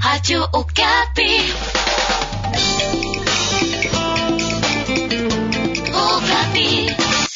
Radio Okapi. Okapi.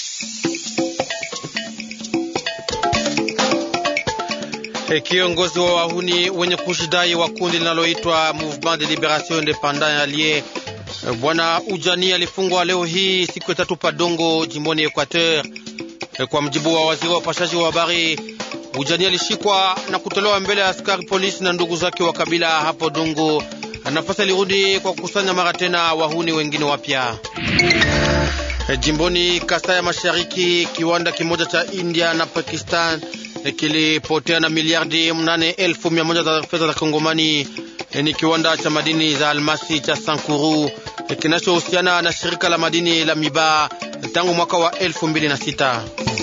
E, kiongozi wa wahuni wenye kushidai wa kundi linaloitwa Mouvement de Liberation Independant Allié e, bwana Ujani alifungwa leo hii siku ya tatu Padongo jimboni Equateur. E, kwa mjibu wa waziri wa upashaji wa habari, Ujani alishikwa na kutolewa mbele ya askari polisi na ndugu zake wa kabila hapo Dongo. Nafasi alirudi kwa kukusanya mara tena wahuni wengine wapya. E, jimboni Kasai ya Mashariki, kiwanda kimoja cha India na Pakistan kilipotea na miliardi mnane elfu mia moja za fedha za Kongomani. Ni kiwanda cha madini za almasi cha Sankuru kinachohusiana na shirika la madini la Miba tangu mwaka wa elfu mbili na sita.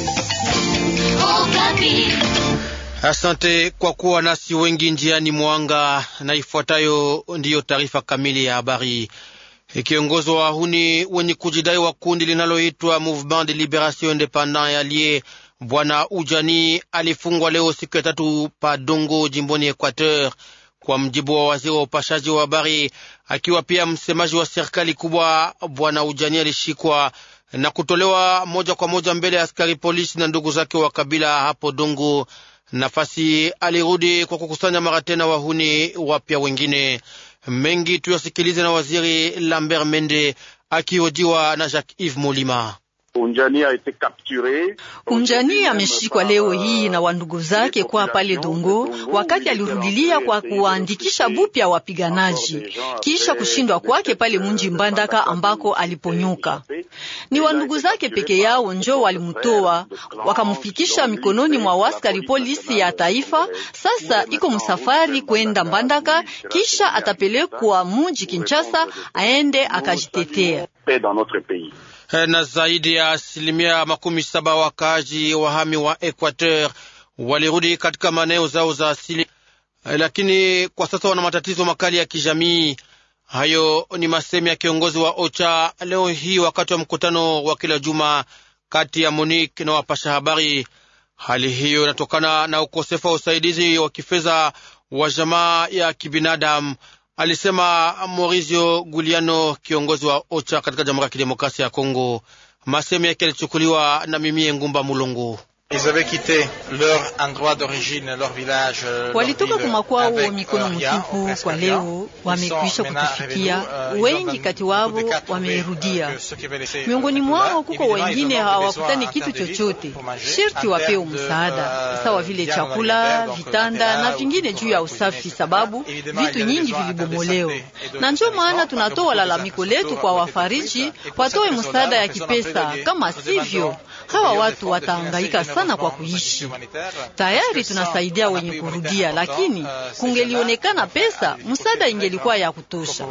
Asante kwa kuwa nasi wengi njiani mwanga, na ifuatayo ndiyo taarifa kamili ya habari. Kiongozi wa wahuni wenye kujidai wa kundi linaloitwa Mouvement de Liberation Independant Allié Bwana Ujani alifungwa leo siku ya tatu pa Dongo jimboni Equateur, kwa mjibu wa waziri wa upashaji wa habari, akiwa pia msemaji wa serikali kubwa. Bwana Ujani alishikwa na kutolewa moja kwa moja mbele ya askari polisi na ndugu zake wa kabila hapo Dongo. Nafasi alirudi kwa kukusanya mara tena wahuni wapya wengine. Mengi tuyasikilize na waziri Lambert Mende akihojiwa na Jacques Yves Molima. Unjani ameshikwa leo hii na wandugu zake kwa pale Dongo wakati alirudilia kwa kuandikisha bupya wapiganaji kisha kushindwa kwake pale munji Mbandaka ambako aliponyuka. Ni wandugu zake peke yao njo walimtoa wakamfikisha mikononi mwa waskari polisi ya taifa. Sasa iko msafari kwenda Mbandaka, kisha atapelekwa munji Kinshasa aende akajitetea na zaidi ya asilimia makumi saba wakaaji wahami wa Equateur walirudi katika maeneo zao za asili, lakini kwa sasa wana matatizo makali ya kijamii. Hayo ni masemi ya kiongozi wa OCHA leo hii wakati wa mkutano wa kila juma kati ya Monique na wapasha habari. Hali hiyo inatokana na ukosefu wa usaidizi wa kifedha wa jamaa ya kibinadamu alisema Maurizio Guliano, kiongozi wa OCHA katika Jamhuri ya Kidemokrasia ya Kongo. Masemi yake yalichukuliwa na Mimie Ngumba Mulongo. Walitoka kumakwao mikono mtupu, kwa leo wamekwisha kutufikia. Wengi kati wao wamerudia, miongoni mwao kuko wengine hawakutani kitu chochote, sherti wapewe msaada sawa vile chakula, vitanda na vingine juu ya usafi, sababu vitu nyingi vilibomolewa. Na ndio maana tunatoa lalamiko letu kwa wafariji watoe msaada ya kipesa, kama sivyo hawa watu watahangaika sana kwa kuishi. Tayari tunasaidia wenye kurudia, lakini kungelionekana pesa, msaada ingelikuwa ya kutosha.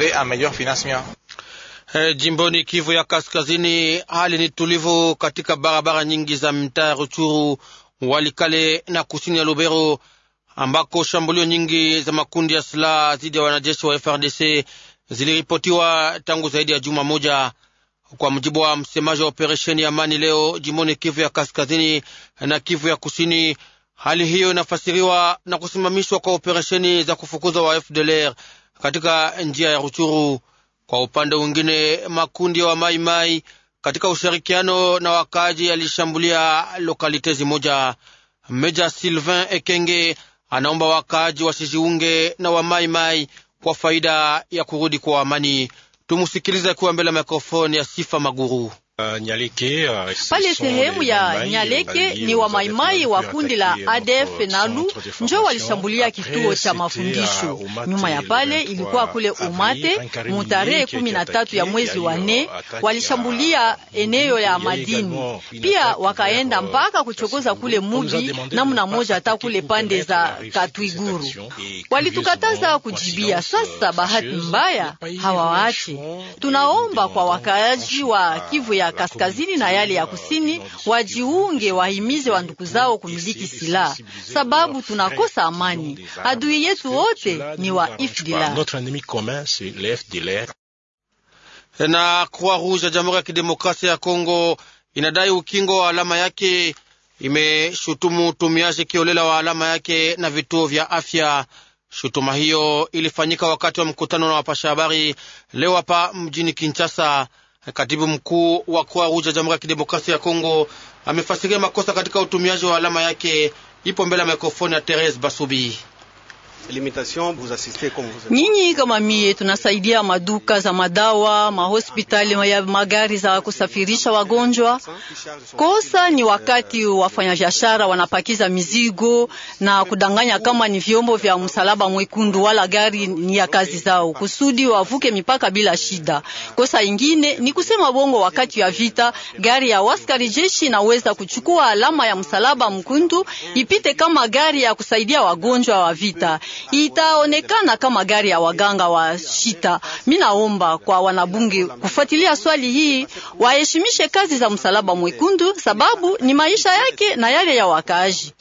Hey, jimboni Kivu ya Kaskazini, hali ni tulivu katika barabara nyingi za mtaa Ruchuru, Walikale na kusini ya Lubero, ambako shambulio nyingi za makundi ya silaha dhidi ya wanajeshi wa FRDC ziliripotiwa tangu zaidi ya juma moja. Kwa mujibu wa msemaji wa operesheni ya amani leo jimboni Kivu ya Kaskazini na Kivu ya Kusini, hali hiyo inafasiriwa na kusimamishwa kwa operesheni za kufukuza wa FDLR katika njia ya Ruchuru. Kwa upande mwingine, makundi wa maimai mai, katika ushirikiano na wakaaji yalishambulia lokalitezi moja. Meja Sylvain Ekenge anaomba wakaaji wasijiunge na wa maimai mai kwa faida ya kurudi kwa amani. Tumusikilize akiwa mbele ya mikrofoni ya Sifa Maguru. Uh, Nyaleke, uh, pale sehemu ya Nyaleke ni wa maimai wa kundi la ADF Nalu njo walishambulia kituo cha mafundisho. Nyuma ya pale ilikuwa kule Umate mutarehe kumi na tatu ya mwezi wa nne, walishambulia eneo ya madini pia wakaenda mpaka kuchokoza kule mugi namna moja, hata kule pande za Katwiguru walitukataza kujibia. Sasa bahati mbaya hawawaache. Tunaomba kwa wakaaji wa Kivu ya kaskazini na yale ya kusini wajiunge, wahimize wa ndugu zao kumiliki silaha, sababu tunakosa amani. Adui yetu wote ni wa FDLR. Na Croix Rouge ya Jamhuri ya Kidemokrasia ya Kongo inadai ukingo wa alama yake, imeshutumu utumiaji kiolela wa alama yake na vituo vya afya. Shutuma hiyo ilifanyika wakati wa mkutano na wapasha habari leo hapa mjini Kinshasa. Katibu mkuu wa Croix Rouge ya Jamhuri ya Kidemokrasia ya Kongo amefasiria makosa katika utumiaji wa alama yake. Ipo mbele ya mikrofoni ya Therese Basubi. Nyinyi kama mie tunasaidia maduka za madawa, mahospitali ya magari za kusafirisha wagonjwa. Kosa ni wakati wafanyabiashara wanapakiza mizigo na kudanganya kama ni vyombo vya msalaba mwekundu wala gari ni ya kazi zao kusudi wavuke mipaka bila shida. Kosa ingine ni kusema bongo wakati ya vita, gari ya waskari jeshi inaweza kuchukua alama ya msalaba mwekundu ipite kama gari ya kusaidia wagonjwa wa vita itaonekana kama gari ya waganga wa shita. Minaomba kwa wanabunge kufuatilia swali hii, waheshimishe kazi za msalaba mwekundu, sababu ni maisha yake na yale ya wakaaji.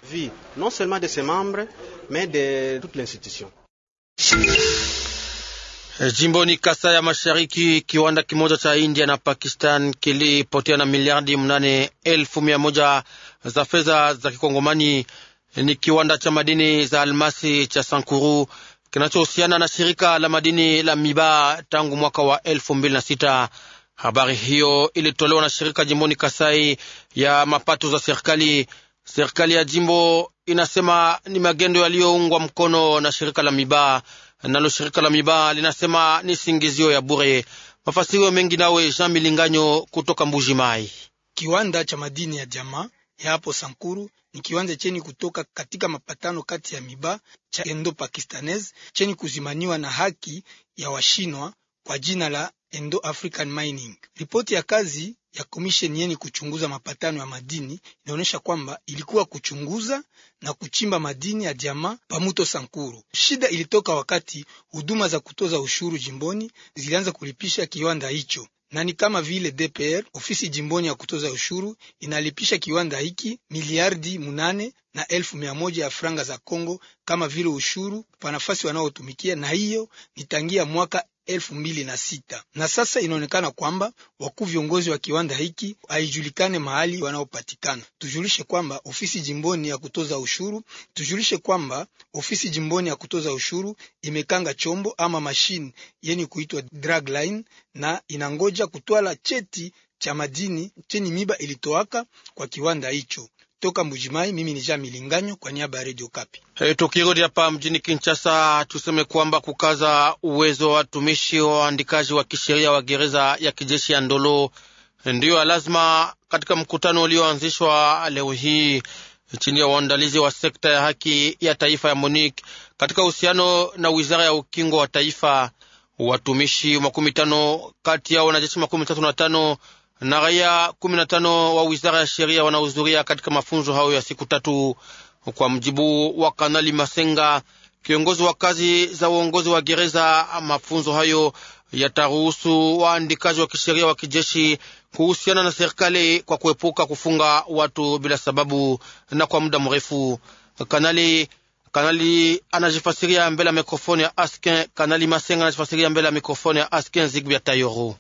Jimboni Kasai ya Mashariki, kiwanda kimoja cha India na Pakistan kilipotea na miliardi mnane elfu mia moja za fedha za kikongomani ni kiwanda cha madini za almasi cha Sankuru kinachohusiana na shirika la madini la Miba tangu mwaka wa elfu mbili na sita. Habari hiyo ilitolewa na shirika jimboni Kasai ya mapato za serikali. Serikali ya jimbo inasema ni magendo yaliyoungwa mkono na shirika la Miba, nalo shirika la Miba linasema ni singizio ya bure. Mafasirio mengi nawe Jean Milinganyo kutoka Mbuji Mai. Kiwanda cha madini ya jamaa ya hapo Sankuru ni kiwanja cheni kutoka katika mapatano kati ya Miba cha Endo Pakistanese cheni kuzimaniwa na haki ya Washinwa kwa jina la Endo African Mining. Ripoti ya kazi ya komisheni yeni kuchunguza mapatano ya madini inaonyesha kwamba ilikuwa kuchunguza na kuchimba madini ya jamaa pamuto Sankuru. Shida ilitoka wakati huduma za kutoza ushuru jimboni zilianza kulipisha kiwanda hicho na ni kama vile DPR ofisi jimboni ya kutoza ushuru inalipisha kiwanda hiki miliardi munane na elfu mia moja ya franga za Kongo kama vile ushuru kwa nafasi wanaotumikia, na hiyo ni tangia mwaka elfu mbili na sita na sasa inaonekana kwamba wakuu viongozi wa kiwanda hiki haijulikane mahali wanaopatikana. Tujulishe kwamba ofisi jimboni ya kutoza ushuru tujulishe kwamba ofisi jimboni ya kutoza ushuru imekanga chombo ama mashine yeni kuitwa dragline na inangoja kutwala cheti cha madini cheni miba ilitoaka kwa kiwanda hicho. Toka Mbujimai, mimi ni Jean Milinganyo kwa niaba ya Radio Kapi. Hey, tukirudi hapa mjini Kinshasa, tuseme kwamba kukaza uwezo wa watumishi wa waandikaji wa kisheria wa gereza ya kijeshi ya Ndolo ndiyo lazima katika mkutano ulioanzishwa leo hii chini ya uandalizi wa sekta ya haki ya taifa ya MONUC katika uhusiano na wizara ya ukingo wa taifa. Watumishi makumi tano kati yao wanajeshi makumi tatu na tano na raia kumi na tano wa wizara ya sheria wanahudhuria katika mafunzo hayo ya siku tatu. Kwa mjibu wa Kanali Masenga, kiongozi wa kazi za uongozi wa gereza, mafunzo hayo yataruhusu waandikaji wa kisheria wa kijeshi kuhusiana na serikali kwa kuepuka kufunga watu bila sababu na kwa muda mrefu. Kanali Kanali anajifasiria mbele ya mikrofoni ya Askin. Kanali Masenga anajifasiria mbele ya mikrofoni ya Askin Zigbia Tayoro.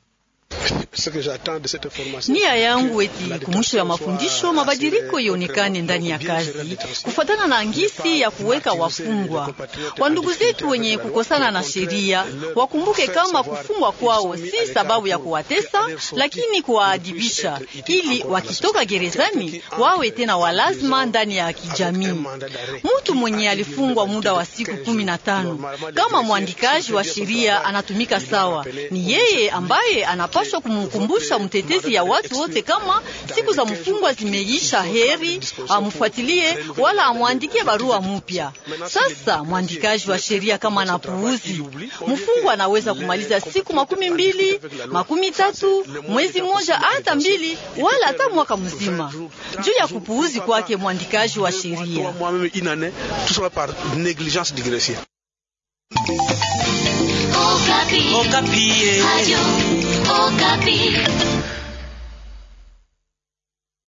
Nia yangu eti kumwisho ya mafundisho mabadiliko ionekane ndani ya kazi, kufuatana na ngisi ya kuweka wafungwa wandugu zetu wenye kukosana na sheria. Wakumbuke kama kufungwa kwao si sababu ya kuwatesa, lakini kuwaadibisha, ili wakitoka gerezani wawe tena walazima ndani ya kijamii. Mtu mwenye alifungwa muda wa siku kumi na tano kama mwandikaji wa sheria anatumika sawa, ni yeye ambaye anapaswa kumkumbusha mtetezi ya watu wote kama siku za mfungwa zimeisha, heri amfuatilie wala amwandikie barua mupya. Sasa mwandikaji wa sheria kama anapuuzi, mfungwa anaweza kumaliza siku makumi mbili, makumi tatu, mwezi mmoja, hata mbili, wala hata mwaka mzima juu ya kupuuzi kwake mwandikaji wa sheria. Okapi. Okapi.